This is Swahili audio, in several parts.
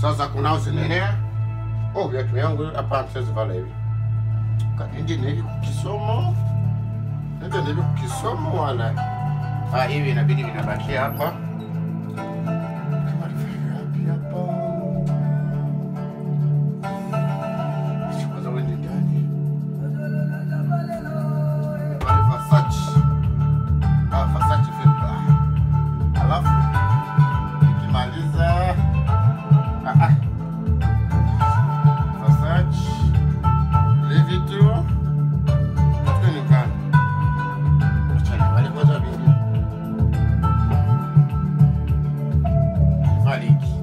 Sasa kunao zinenea. Oh, viatu yangu hapa siwezi vala hivi. Kanindi nili kukisomo. Nende nili kukisomo wala. Ah, hivi inabidi vinabakia hapa. Kama nifanye wapi hapa? Kwanza wewe ni ndani. Pale Versace. Ah, Versace filter. Alafu nikimaliza ah, ah. Versace Louis Vuitton katika nikana achana wale kwanza vingi valiki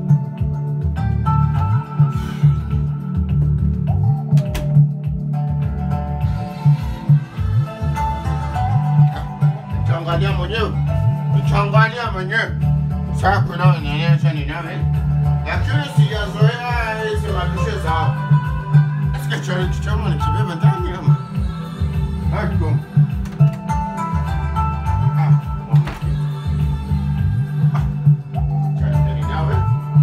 Changalia mwenyewe, changalia mwenyewe. Sasa kuna nionyesha ni nani, lakini sijazoea hizi mabishe zao. Asikia chai kichama nikibeba ndani ama hako ah, ah, chai ndani nawe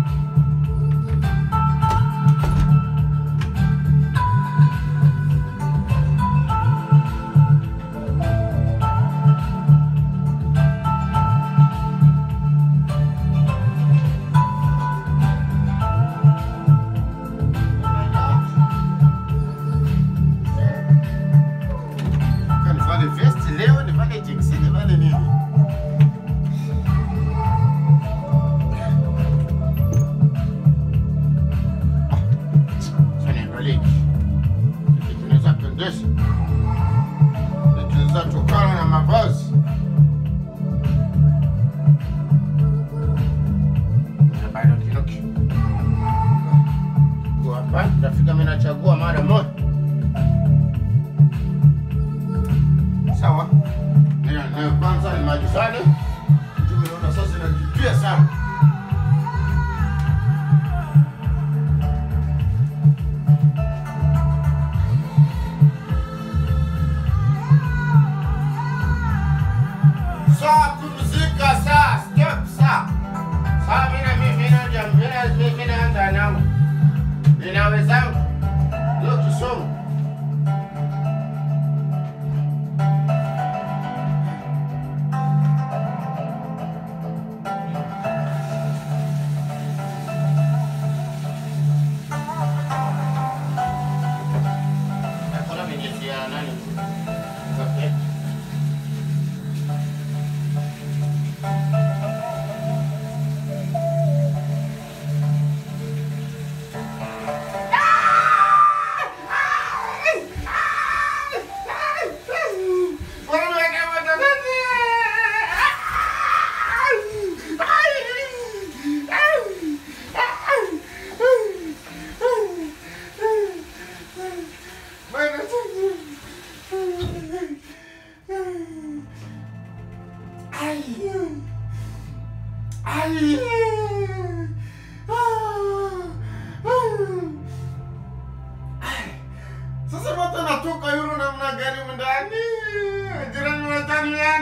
Kan nivale vesti leo, nivale jinsi, nivale nini? Sasa niangalie hiki. Hiki kinaweza pendeza. Hiki kinaweza tokana na mavazi. Na bado kinuki. Kwa hapa, nitafika mimi nachagua mara moja. Sawa. Ndio, ndio kwanza ni maji sana. Tumeona sasa inajipia sana. Saa pumzika saa, stop saa. Saa mina mimi mina jam mina mimi mina anza nangu. Ninawezangu. Ndio kisomo. Hakuna vinyesi ya nani? Okay. Sasa moto natoka yule namna gani ndani? Jirani wataniaje?